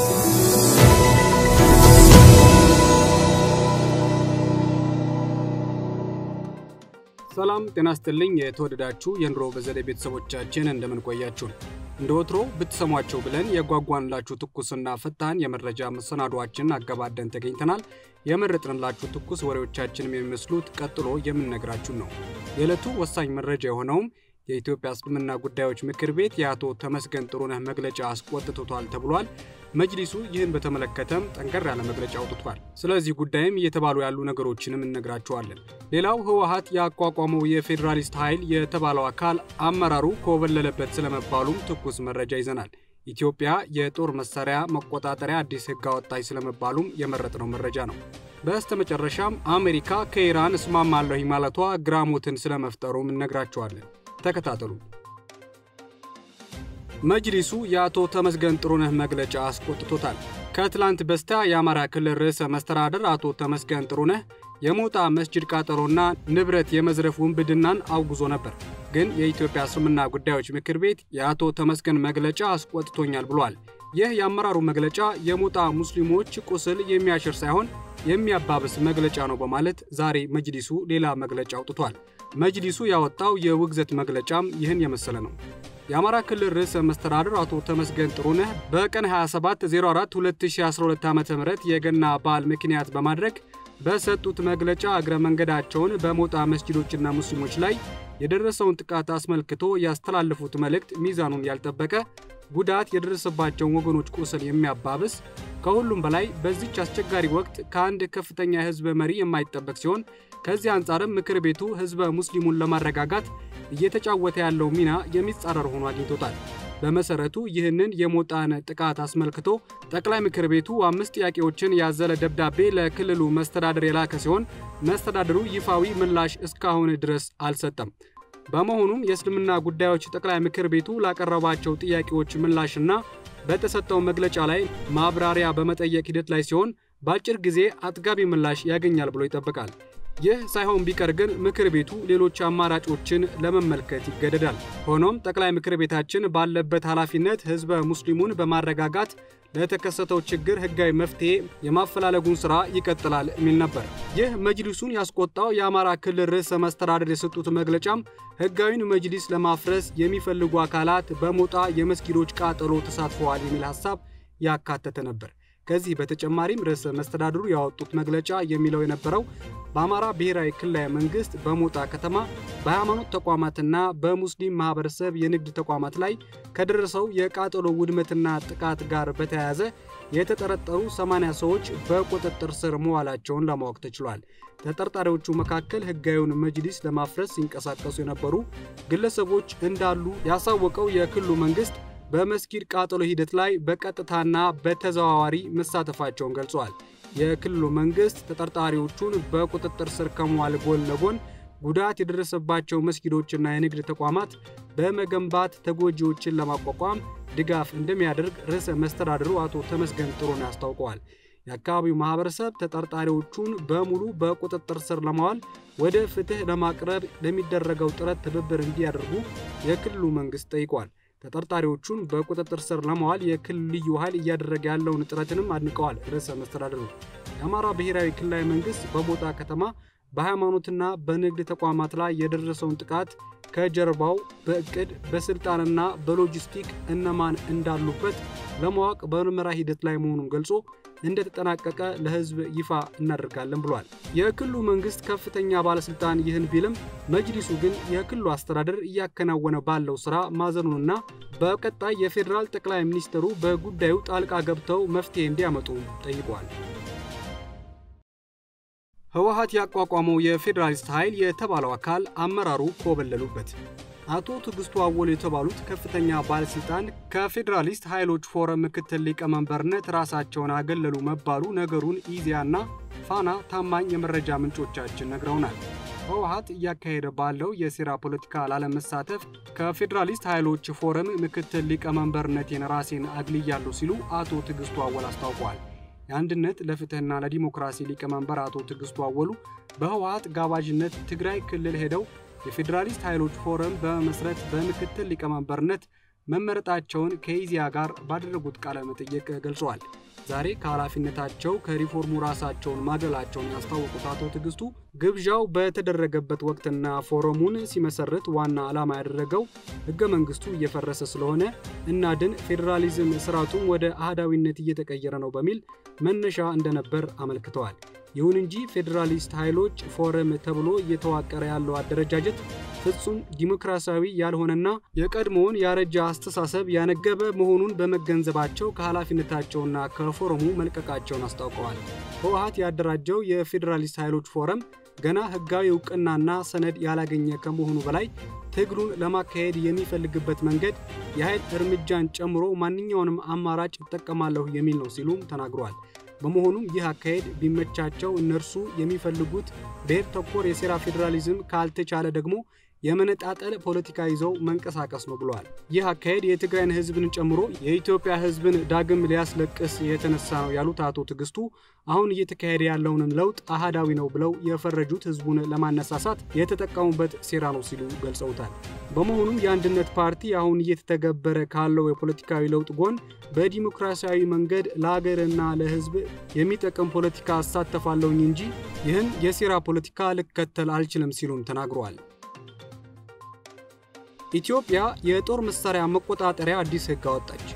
ሰላም ጤና ስጥልኝ። የተወደዳችሁ የኑሮ በዘዴ ቤተሰቦቻችን እንደምን ቆያችሁ? እንደ ወትሮ ብትሰሟቸው ብለን የጓጓንላችሁ ትኩስና ፈጣን የመረጃ መሰናዷችን አገባደን ተገኝተናል። የመረጥንላችሁ ትኩስ ወሬዎቻችንም የሚመስሉት ቀጥሎ የምንነግራችሁ ነው። የዕለቱ ወሳኝ መረጃ የሆነውም የኢትዮጵያ እስልምና ጉዳዮች ምክር ቤት የአቶ ተመስገን ጥሩነህ መግለጫ አስቆጥቶታል ተብሏል። መጅሊሱ ይህን በተመለከተም ጠንከር ያለ መግለጫ አውጥቷል። ስለዚህ ጉዳይም እየተባሉ ያሉ ነገሮችንም እነግራችኋለን። ሌላው ህወሀት ያቋቋመው የፌዴራሊስት ኃይል የተባለው አካል አመራሩ ኮበለለበት ስለመባሉም ትኩስ መረጃ ይዘናል። ኢትዮጵያ የጦር መሳሪያ መቆጣጠሪያ አዲስ ህግ አወጣች ስለመባሉም የመረጥነው መረጃ ነው። በስተመጨረሻም አሜሪካ ከኢራን እስማማለሁ ማለቷ ግራሞትን ስለመፍጠሩም እነግራችኋለን። ተከታተሉ። መጅሊሱ የአቶ ተመስገን ጥሩነህ መግለጫ አስቆጥቶታል። ከትላንት በስቲያ የአማራ ክልል ርዕሰ መስተዳደር አቶ ተመስገን ጥሩነህ የሞጣ መስጂድ ቃጠሎና ንብረት የመዝረፍ ውንብድናን አውግዞ ነበር። ግን የኢትዮጵያ እስልምና ጉዳዮች ምክር ቤት የአቶ ተመስገን መግለጫ አስቆጥቶኛል ብሏል። ይህ የአመራሩ መግለጫ የሞጣ ሙስሊሞች ቁስል የሚያሽር ሳይሆን የሚያባብስ መግለጫ ነው በማለት ዛሬ መጅሊሱ ሌላ መግለጫ አውጥቷል። መጅሊሱ ያወጣው የውግዘት መግለጫም ይህን የመሰለ ነው። የአማራ ክልል ርዕሰ መስተዳድር አቶ ተመስገን ጥሩነህ በቀን 27042012 ዓ ም የገና በዓል ምክንያት በማድረግ በሰጡት መግለጫ እግረ መንገዳቸውን በሞጣ መስጂዶችና ሙስሊሞች ላይ የደረሰውን ጥቃት አስመልክቶ ያስተላለፉት መልእክት ሚዛኑን ያልጠበቀ ጉዳት የደረሰባቸውን ወገኖች ቁስል የሚያባብስ ከሁሉም በላይ በዚች አስቸጋሪ ወቅት ከአንድ ከፍተኛ የህዝብ መሪ የማይጠበቅ ሲሆን ከዚህ አንጻርም ምክር ቤቱ ህዝበ ሙስሊሙን ለማረጋጋት እየተጫወተ ያለው ሚና የሚጻረር ሆኖ አግኝቶታል። በመሰረቱ ይህንን የሞጣን ጥቃት አስመልክቶ ጠቅላይ ምክር ቤቱ አምስት ጥያቄዎችን ያዘለ ደብዳቤ ለክልሉ መስተዳድር የላከ ሲሆን መስተዳድሩ ይፋዊ ምላሽ እስካሁን ድረስ አልሰጠም። በመሆኑም የእስልምና ጉዳዮች ጠቅላይ ምክር ቤቱ ላቀረባቸው ጥያቄዎች ምላሽና በተሰጠው መግለጫ ላይ ማብራሪያ በመጠየቅ ሂደት ላይ ሲሆን በአጭር ጊዜ አጥጋቢ ምላሽ ያገኛል ብሎ ይጠበቃል። ይህ ሳይሆን ቢቀር ግን ምክር ቤቱ ሌሎች አማራጮችን ለመመልከት ይገደዳል። ሆኖም ጠቅላይ ምክር ቤታችን ባለበት ኃላፊነት ህዝበ ሙስሊሙን በማረጋጋት ለተከሰተው ችግር ህጋዊ መፍትሄ የማፈላለጉን ስራ ይቀጥላል የሚል ነበር። ይህ መጅሊሱን ያስቆጣው የአማራ ክልል ርዕሰ መስተዳደር የሰጡት መግለጫም ህጋዊን መጅሊስ ለማፍረስ የሚፈልጉ አካላት በሞጣ የመስጊዶች ቃጠሎ ተሳትፈዋል የሚል ሀሳብ ያካተተ ነበር። ከዚህ በተጨማሪም ርዕሰ መስተዳድሩ ያወጡት መግለጫ የሚለው የነበረው በአማራ ብሔራዊ ክልላዊ መንግስት በሞጣ ከተማ በሃይማኖት ተቋማትና በሙስሊም ማህበረሰብ የንግድ ተቋማት ላይ ከደረሰው የቃጠሎ ውድመትና ጥቃት ጋር በተያያዘ የተጠረጠሩ 80 ሰዎች በቁጥጥር ስር መዋላቸውን ለማወቅ ተችሏል። ተጠርጣሪዎቹ መካከል ህጋዊውን መጅሊስ ለማፍረስ ሲንቀሳቀሱ የነበሩ ግለሰቦች እንዳሉ ያሳወቀው የክልሉ መንግስት በመስጊድ ቃጠሎ ሂደት ላይ በቀጥታና በተዘዋዋሪ መሳተፋቸውን ገልጸዋል። የክልሉ መንግስት ተጠርጣሪዎቹን በቁጥጥር ስር ከመዋል ጎን ለጎን ጉዳት የደረሰባቸው መስጊዶችና የንግድ ተቋማት በመገንባት ተጎጂዎችን ለማቋቋም ድጋፍ እንደሚያደርግ ርዕሰ መስተዳድሩ አቶ ተመስገን ጥሩነህ አስታውቀዋል። የአካባቢው ማህበረሰብ ተጠርጣሪዎቹን በሙሉ በቁጥጥር ስር ለማዋል ወደ ፍትህ ለማቅረብ ለሚደረገው ጥረት ትብብር እንዲያደርጉ የክልሉ መንግስት ጠይቋል። ተጠርጣሪዎቹን በቁጥጥር ስር ለማዋል የክልል ልዩ ኃይል እያደረገ ያለውን ጥረትንም አድንቀዋል። ርዕሰ መስተዳድሩ የአማራ ብሔራዊ ክልላዊ መንግስት በሞጣ ከተማ በሃይማኖትና በንግድ ተቋማት ላይ የደረሰውን ጥቃት ከጀርባው በእቅድ በስልጣንና በሎጂስቲክ እነማን እንዳሉበት ለማወቅ በምርመራ ሂደት ላይ መሆኑን ገልጾ እንደተጠናቀቀ ለህዝብ ይፋ እናደርጋለን ብሏል። የክልሉ መንግስት ከፍተኛ ባለስልጣን ይህን ቢልም መጅሊሱ ግን የክልሉ አስተዳደር እያከናወነ ባለው ስራ ማዘኑንና በቀጣይ የፌዴራል ጠቅላይ ሚኒስትሩ በጉዳዩ ጣልቃ ገብተው መፍትሄ እንዲያመጡ ጠይቋል። ህወሀት ያቋቋመው የፌዴራሊስት ኃይል የተባለው አካል አመራሩ ኮበለሉበት። አቶ ትዕግስቱ አወሉ የተባሉት ከፍተኛ ባለስልጣን ከፌዴራሊስት ኃይሎች ፎረም ምክትል ሊቀመንበርነት ራሳቸውን አገለሉ መባሉ ነገሩን ኢዜአና ፋና ታማኝ የመረጃ ምንጮቻችን ነግረውናል። ህወሀት እያካሄደ ባለው የሴራ ፖለቲካ ላለመሳተፍ ከፌዴራሊስት ኃይሎች ፎረም ምክትል ሊቀመንበርነቴን ራሴን አግልያለሁ ሲሉ አቶ ትዕግስቱ አወል አስታውቀዋል። የአንድነት ለፍትህና ለዲሞክራሲ ሊቀመንበር አቶ ትዕግስቱ አወሉ በህወሀት ጋባዥነት ትግራይ ክልል ሄደው የፌዴራሊስት ኃይሎች ፎረም በመመስረት በምክትል ሊቀመንበርነት መመረጣቸውን ከኢዜአ ጋር ባደረጉት ቃለ መጠይቅ ገልጸዋል። ዛሬ ከኃላፊነታቸው ከሪፎርሙ ራሳቸውን ማግለላቸውን ያስታወቁት አቶ ትዕግስቱ ግብዣው በተደረገበት ወቅትና ፎረሙን ሲመሰርት ዋና ዓላማ ያደረገው ሕገ መንግስቱ እየፈረሰ ስለሆነ እናድን፣ ፌዴራሊዝም ስርዓቱም ወደ አህዳዊነት እየተቀየረ ነው በሚል መነሻ እንደነበር አመልክተዋል። ይሁን እንጂ ፌዴራሊስት ኃይሎች ፎረም ተብሎ እየተዋቀረ ያለው አደረጃጀት ፍጹም ዲሞክራሲያዊ ያልሆነና የቀድሞውን ያረጀ አስተሳሰብ ያነገበ መሆኑን በመገንዘባቸው ከኃላፊነታቸውና ከፎረሙ መልቀቃቸውን አስታውቀዋል። ህወሓት ያደራጀው የፌዴራሊስት ኃይሎች ፎረም ገና ህጋዊ እውቅናና ሰነድ ያላገኘ ከመሆኑ በላይ ትግሉን ለማካሄድ የሚፈልግበት መንገድ የኃይል እርምጃን ጨምሮ ማንኛውንም አማራጭ እጠቀማለሁ የሚል ነው ሲሉም ተናግረዋል። በመሆኑም ይህ አካሄድ ቢመቻቸው እነርሱ የሚፈልጉት ብሔር ተኮር የሴራ ፌዴራሊዝም ካልተቻለ ደግሞ የመነጣጠል ፖለቲካ ይዘው መንቀሳቀስ ነው ብለዋል። ይህ አካሄድ የትግራይን ህዝብን ጨምሮ የኢትዮጵያ ህዝብን ዳግም ሊያስለቅስ የተነሳ ነው ያሉት አቶ ትዕግስቱ አሁን እየተካሄደ ያለውንም ለውጥ አህዳዊ ነው ብለው የፈረጁት ህዝቡን ለማነሳሳት የተጠቀሙበት ሴራ ነው ሲሉ ገልጸውታል። በመሆኑም የአንድነት ፓርቲ አሁን እየተተገበረ ካለው የፖለቲካዊ ለውጥ ጎን በዲሞክራሲያዊ መንገድ ለሀገርና ለህዝብ የሚጠቅም ፖለቲካ አሳተፋለሁኝ እንጂ ይህን የሴራ ፖለቲካ ልከተል አልችልም ሲሉም ተናግረዋል። ኢትዮጵያ የጦር መሳሪያ መቆጣጠሪያ አዲስ ህግ አወጣች።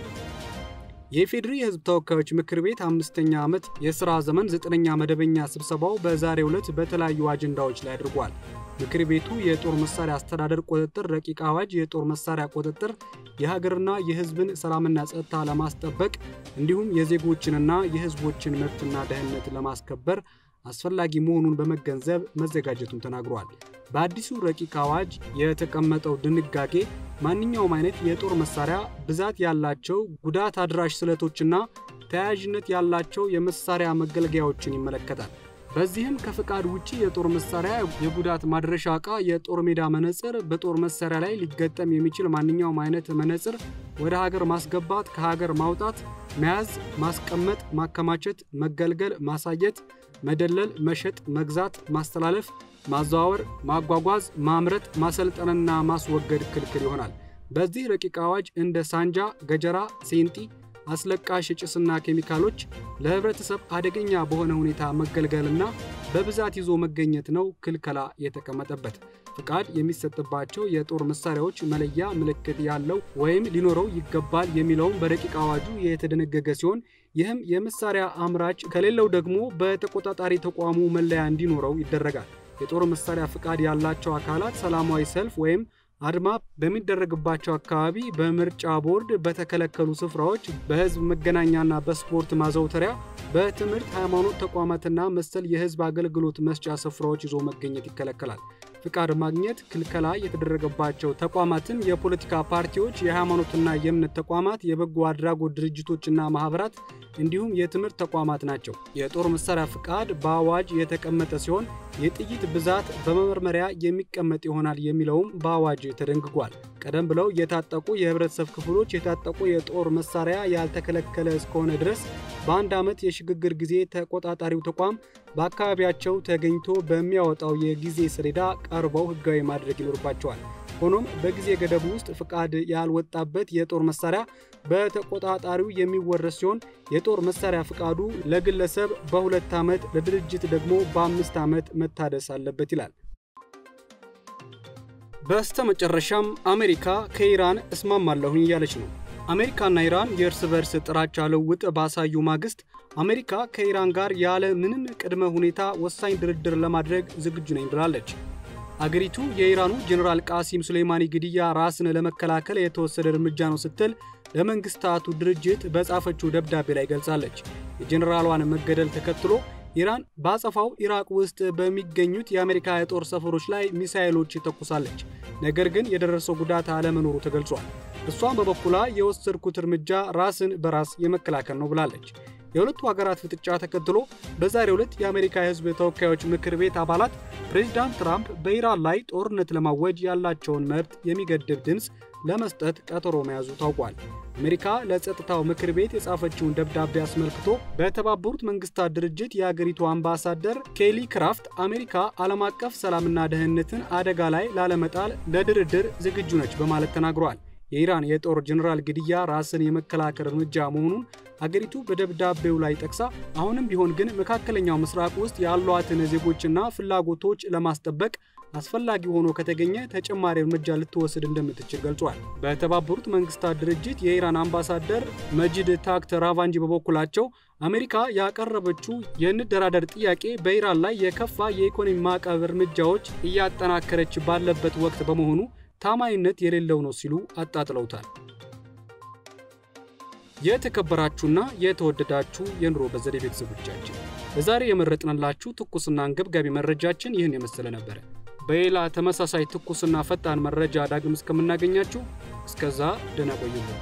የኢፌዴሪ የህዝብ ተወካዮች ምክር ቤት አምስተኛ ዓመት የሥራ ዘመን ዘጠነኛ መደበኛ ስብሰባው በዛሬው ዕለት በተለያዩ አጀንዳዎች ላይ አድርጓል። ምክር ቤቱ የጦር መሳሪያ አስተዳደር ቁጥጥር ረቂቅ አዋጅ፣ የጦር መሳሪያ ቁጥጥር የሀገርና የህዝብን ሰላምና ጸጥታ ለማስጠበቅ እንዲሁም የዜጎችንና የህዝቦችን መብትና ደህንነት ለማስከበር አስፈላጊ መሆኑን በመገንዘብ መዘጋጀቱን ተናግሯል። በአዲሱ ረቂቅ አዋጅ የተቀመጠው ድንጋጌ ማንኛውም አይነት የጦር መሳሪያ ብዛት ያላቸው ጉዳት አድራሽ ስለቶችና ተያያዥነት ያላቸው የመሳሪያ መገልገያዎችን ይመለከታል። በዚህም ከፈቃድ ውጪ የጦር መሳሪያ፣ የጉዳት ማድረሻ ዕቃ፣ የጦር ሜዳ መነጽር፣ በጦር መሳሪያ ላይ ሊገጠም የሚችል ማንኛውም አይነት መነጽር ወደ ሀገር ማስገባት፣ ከሀገር ማውጣት፣ መያዝ፣ ማስቀመጥ፣ ማከማቸት፣ መገልገል፣ ማሳየት፣ መደለል፣ መሸጥ፣ መግዛት፣ ማስተላለፍ ማዘዋወር፣ ማጓጓዝ፣ ማምረት፣ ማሰልጠንና ማስወገድ ክልክል ይሆናል። በዚህ ረቂቅ አዋጅ እንደ ሳንጃ፣ ገጀራ፣ ሴንጢ፣ አስለቃሽ ጭስና ኬሚካሎች ለህብረተሰብ አደገኛ በሆነ ሁኔታ መገልገልና በብዛት ይዞ መገኘት ነው ክልከላ የተቀመጠበት። ፍቃድ የሚሰጥባቸው የጦር መሳሪያዎች መለያ ምልክት ያለው ወይም ሊኖረው ይገባል የሚለውም በረቂቅ አዋጁ የተደነገገ ሲሆን ይህም የመሳሪያ አምራች ከሌለው ደግሞ በተቆጣጣሪ ተቋሙ መለያ እንዲኖረው ይደረጋል። የጦር መሳሪያ ፍቃድ ያላቸው አካላት ሰላማዊ ሰልፍ ወይም አድማ በሚደረግባቸው አካባቢ፣ በምርጫ ቦርድ በተከለከሉ ስፍራዎች፣ በህዝብ መገናኛና በስፖርት ማዘውተሪያ፣ በትምህርት ሃይማኖት ተቋማትና መሰል የህዝብ አገልግሎት መስጫ ስፍራዎች ይዞ መገኘት ይከለከላል። ፍቃድ ማግኘት ክልከላ የተደረገባቸው ተቋማትን የፖለቲካ ፓርቲዎች፣ የሃይማኖትና የእምነት ተቋማት፣ የበጎ አድራጎት ድርጅቶችና ማህበራት እንዲሁም የትምህርት ተቋማት ናቸው። የጦር መሳሪያ ፍቃድ በአዋጅ የተቀመጠ ሲሆን የጥይት ብዛት በመመርመሪያ የሚቀመጥ ይሆናል የሚለውም በአዋጅ ተደንግጓል። ቀደም ብለው የታጠቁ የህብረተሰብ ክፍሎች የታጠቁ የጦር መሳሪያ ያልተከለከለ እስከሆነ ድረስ በአንድ ዓመት የሽግግር ጊዜ ተቆጣጣሪው ተቋም በአካባቢያቸው ተገኝቶ በሚያወጣው የጊዜ ሰሌዳ ቀርበው ህጋዊ ማድረግ ይኖርባቸዋል። ሆኖም በጊዜ ገደቡ ውስጥ ፍቃድ ያልወጣበት የጦር መሳሪያ በተቆጣጣሪው የሚወረስ ሲሆን የጦር መሳሪያ ፍቃዱ ለግለሰብ በሁለት ዓመት ለድርጅት ደግሞ በአምስት ዓመት መታደስ አለበት ይላል። በስተ መጨረሻም አሜሪካ ከኢራን እስማማለሁኝ እያለች ነው። አሜሪካና ኢራን የእርስ በርስ ጥራቻ ልውውጥ ባሳዩ ማግስት አሜሪካ ከኢራን ጋር ያለ ምንም ቅድመ ሁኔታ ወሳኝ ድርድር ለማድረግ ዝግጁ ነኝ ብላለች። አገሪቱ የኢራኑ ጀኔራል ቃሲም ሱሌይማኒ ግድያ ራስን ለመከላከል የተወሰደ እርምጃ ነው ስትል ለመንግስታቱ ድርጅት በጻፈችው ደብዳቤ ላይ ገልጻለች። የጀኔራሏን መገደል ተከትሎ ኢራን በአጸፋው ኢራቅ ውስጥ በሚገኙት የአሜሪካ የጦር ሰፈሮች ላይ ሚሳኤሎች ተኩሳለች። ነገር ግን የደረሰው ጉዳት አለመኖሩ ተገልጿል። እሷም በበኩሏ የወሰድኩት እርምጃ ራስን በራስ የመከላከል ነው ብላለች። የሁለቱ ሀገራት ፍጥጫ ተከትሎ በዛሬው ዕለት የአሜሪካ የሕዝብ ተወካዮች ምክር ቤት አባላት ፕሬዚዳንት ትራምፕ በኢራን ላይ ጦርነት ለማወጅ ያላቸውን መብት የሚገድብ ድምፅ ለመስጠት ቀጠሮ መያዙ ታውቋል። አሜሪካ ለጸጥታው ምክር ቤት የጻፈችውን ደብዳቤ አስመልክቶ በተባበሩት መንግስታት ድርጅት የአገሪቱ አምባሳደር ኬሊ ክራፍት አሜሪካ ዓለም አቀፍ ሰላምና ደህንነትን አደጋ ላይ ላለመጣል ለድርድር ዝግጁ ነች በማለት ተናግሯል። የኢራን የጦር ጀኔራል ግድያ ራስን የመከላከል እርምጃ መሆኑን አገሪቱ በደብዳቤው ላይ ጠቅሳ አሁንም ቢሆን ግን መካከለኛው ምስራቅ ውስጥ ያሏትን ዜጎችና ፍላጎቶች ለማስጠበቅ አስፈላጊ ሆኖ ከተገኘ ተጨማሪ እርምጃ ልትወስድ እንደምትችል ገልጿል። በተባበሩት መንግስታት ድርጅት የኢራን አምባሳደር መጂድ ታክት ራቫንጂ በበኩላቸው አሜሪካ ያቀረበችው የንደራደር ጥያቄ በኢራን ላይ የከፋ የኢኮኖሚ ማዕቀብ እርምጃዎች እያጠናከረች ባለበት ወቅት በመሆኑ ታማኝነት የሌለው ነው ሲሉ አጣጥለውታል። የተከበራችሁና የተወደዳችሁ የኑሮ በዘዴ ቤተሰቦቻችን ለዛሬ የመረጥንላችሁ ትኩስና አንገብጋቢ መረጃችን ይህን የመሰለ ነበረ። በሌላ ተመሳሳይ ትኩስና ፈጣን መረጃ ዳግም እስከምናገኛችሁ እስከዛ ደህና ቆዩልን።